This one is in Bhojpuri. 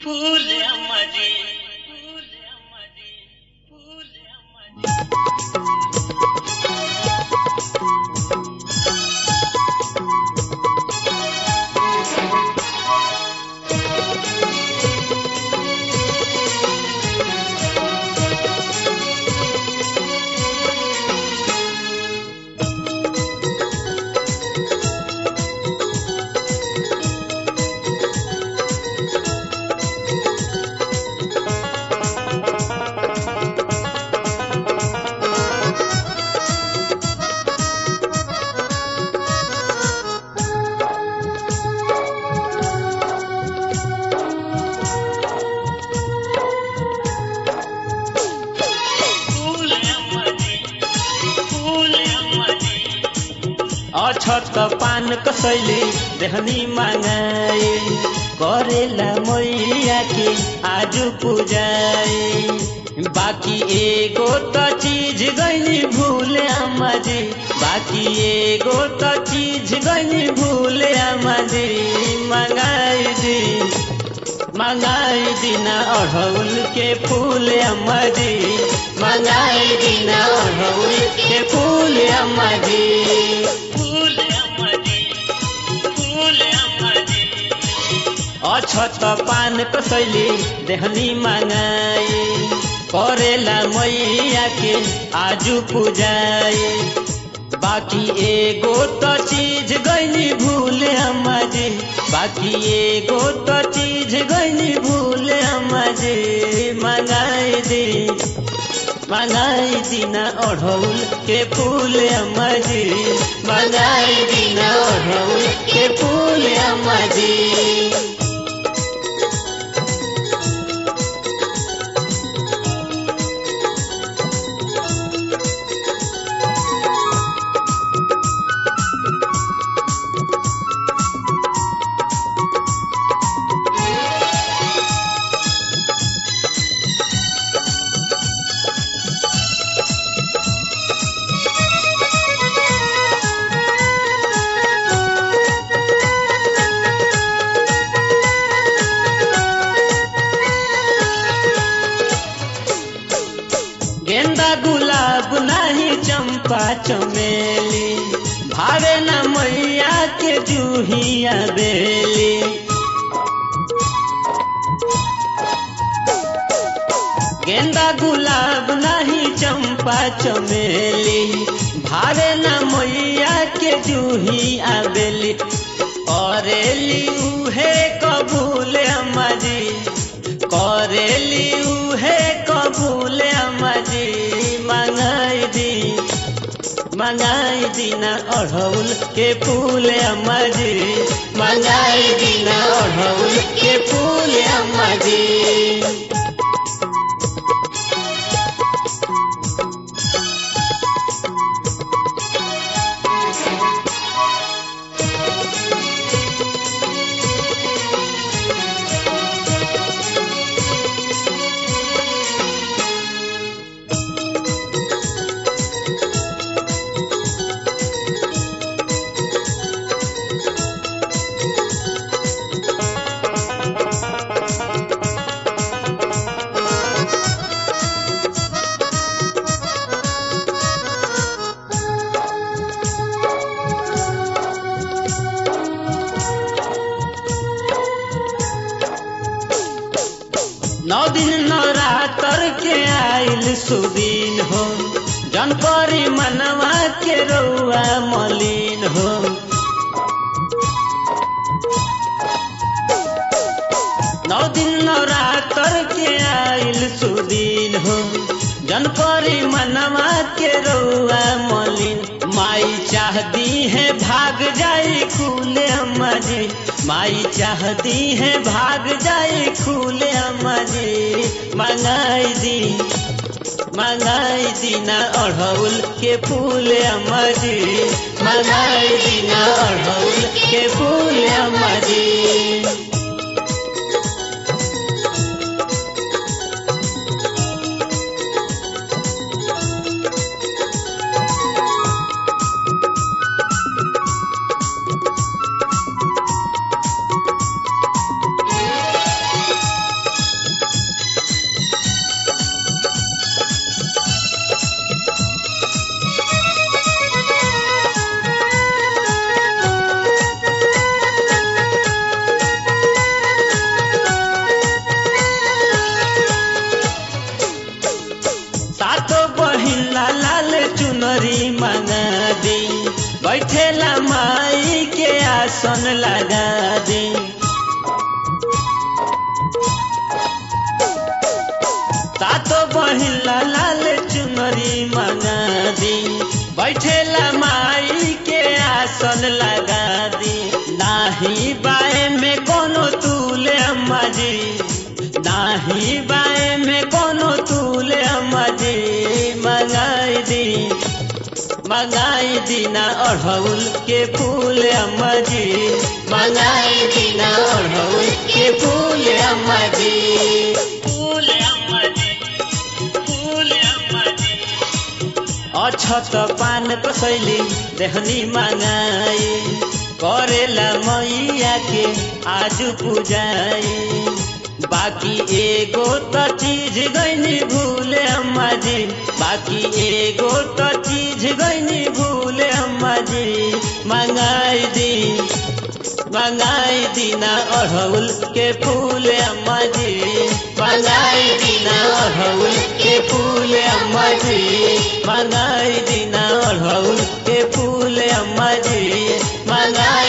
फूल अम्मा जी फूल अम्मा जी फूल अम्मा जी फूल अम्मा जी फूल अम्मा जी अछत पान कसैले देहनी मागाए करेला मैया के आज पूजाए बाकी एगो त चीज गइनी भूल आमा जी बाकी एगो त चीज गइनी भूल आमा जी मंगाई दी मंगाई दिना अढ़ौल के फूल अम्मा जी मंगाई दिना अढ़ौल के फूल अम्मा जी फूल अम्मा जी फूल अम्मा जी अछत पान कसैले देहनी मागाए करेला मैया के आजु पूजाए बाकी एगो त चीज गइनी भूल अम्मा जी बाकी एगो त चीज गइनी भूल अम्मा जी मंगाई दी मंगाई दिना अढ़ौल के फूल अम्मा जी मंगाई दिना अढ़ौल के फूल अम्मा जी गेंदा गुलाब नाही चंपा चमेली भावे न मैया के जूहिया बेली गेंदा गुलाब नाही चंपा चमेली भावे न मैया के जूही आबेली करेली उहे कबूल अम्मा जी करेली उहे कबूल अम्मा जी मंगाई दी मंगाई दिना अढ़ौल के फूल अम्मा जी मंगाई दिना अढ़ौल के फूल अम्मा जी नौ दिन नवरात्र के आइल सुदीन हो जनपरी मनवा के रउआ मलिन हो नौ दिन नवरात्र के आइल सुदीन हो जनपरी मनवा के रउआ मलिन माई चाहती है भाग जाए खुले अम्मा जी माई चाहती है भाग जाए खुले अम्मा जी मंगाई दी मंगाई दीना अढ़ौल के फूल अम्मा जी मंगाई दीना अढ़ौल के फूल अम्मा जी आसन लगा दी सातो बहिला लाल चुनरी मंगा दी बैठेला माई के आसन लगा दी नाही बाए में कोनो तूले अम्मा जी नाही बाए में कोनो तूले अम्मा जी मंगाई दी मंगाई दीना अढ़ौल के फूल अम्मा जी मंगाई दीना अढ़ौल के फूल अम्मा जी फूल अम्मा जी फूल अम्मा जी अछत पान कसैली देहनी मागाई करेला मैया के आज पूजाई बाकी एगो त चीज गईनी भूले अम्मा जी बाकी एगो त चीज गईनी भूले अम्मा जी मंगाई दी मंगाई दीना अढ़ौल के फूल अम्मा जी मंगाई दीना अढ़ौल के फूल अम्मा जी मंगाई दीना अढ़ौल के फूल अम्मा जी मंगाई